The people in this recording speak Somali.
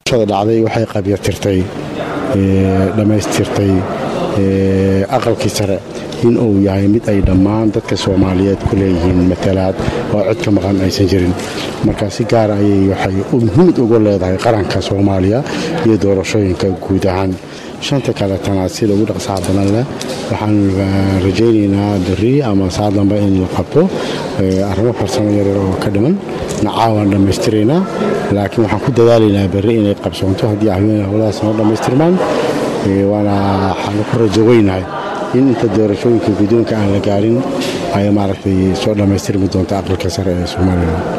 dhacday waxay qabyartirtay dhammaystirtay aqalkii sare in uu yahay mid ay dhammaan dadka soomaaliyeed ku leeyihiin matalaad oo cod ka maqan aysan jirin marka si gaara ayay waxay muhiimad uga leedahay qaranka soomaaliya iyo doorashooyinka guud ahaan shanta kaletana sida ugu dhaqsaha badan leh waxaan rajaynaynaa beri ama saa dambe in la qabto arrimo farsamo yaryar oo ka dhiman nacaawaan dhammaystiraynaa laakiin waxaan ku dadaalaynaa berri inay qabsoonto haddii ahween howlahaas noo dhammaystirmaan waana waxaan ku rajo weynahay in inta doorashooyinka guddoonka aan la gaarin ay maaragtay soo dhammaystirmi doonto aqalka sare ee somalilan